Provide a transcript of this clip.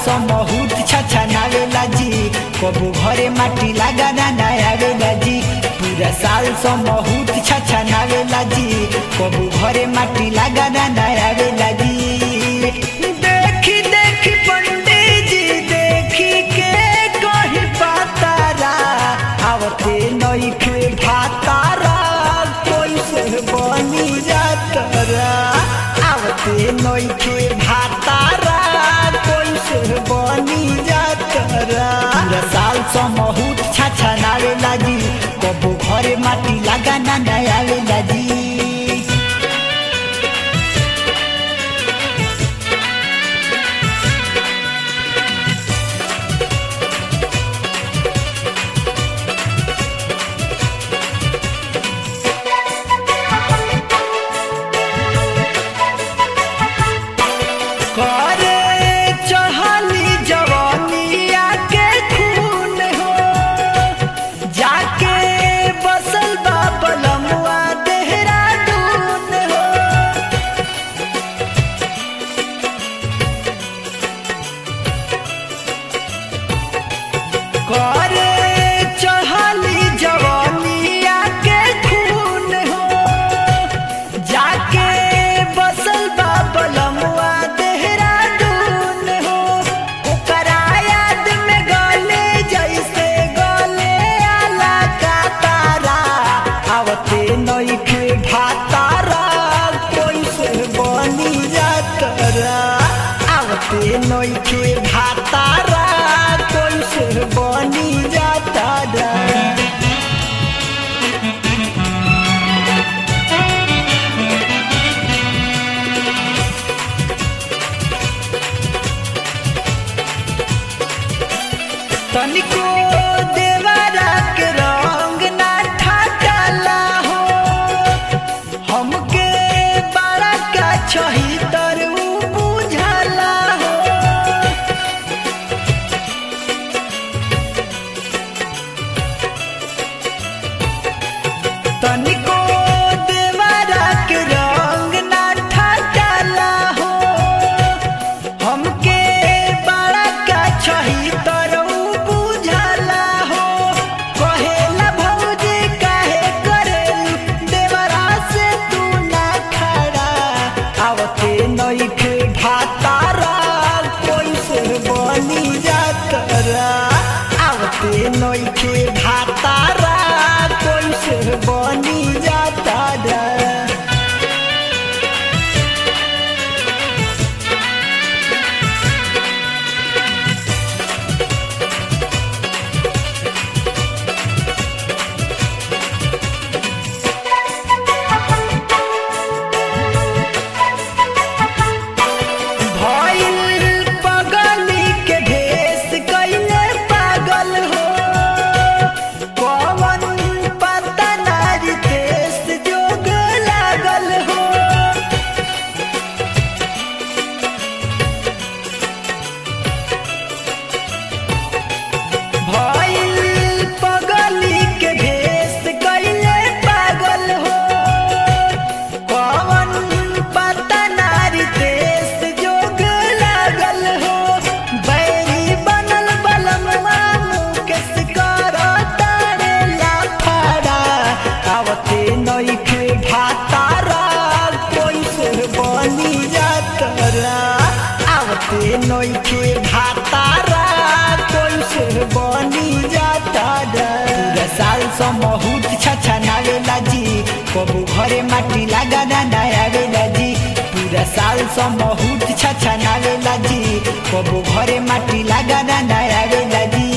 समहुत छछनावेला जी कबू घरे माटी लगा ना आवेला जी पूरा साल समहुत छछनावेला जी कबू घरे माटी लगा ना आवेला जी देखी देखी पंडित जी देखी के कही पातारा आवते नई खे भातारा कैसे बनी जातरा आवते नई खे भातारा कैसे बनी जातरा पूरा साल समहुत छाछा नावेला जी कबो घरे माटी लगा ना आवेला जी करे चढ़ली जवानिया के खून हो जाके बसल बा बलमुआ देहरादून हो करे चढ़ली जवानिया के खून हो जाके बसल बा बलमुआ देहरादून हो ओकरा याद में गले जैसे गले आला का तारा आवते नइखे भातारा कैसे बनी जातरा आवते नइखे भातारा कैसे बनी जातरा तनिको देवरा के रंग ना ठाकला हो हमके बड़ा का छही तर उ बुझला हो तनिको देवरा के रंग ना ठाकला हो हमके बड़ा का छही तरऊ बुझला हो कहेला भौजी काहे करेलू देवरा से तू ना खड़ा आवते नइखे भातारा कैसे बनी जातरा आवते नइखे भातारा कैसे बनी जातरा भइल पगली के भेष कइले पागल हो कवन पता नारी देश जोग लागल हो भइल पगली के भेष कइले पागल हो कवन पता नारी देश जोग लागल हो बैरी बनल बलमवा मुकेश कर तारे लाफाड़ा आवते नइखे भातारा कैसे बनी जातरा आवते नइखे भातारा कैसे बनी जातरा पूरा साल समहुत छछा नावेला जी कबू घरे माटी लगा ना आवेला जी पूरा साल समहुत छछा नावेला जी कबू घरे माटी लगा ना आवेला जी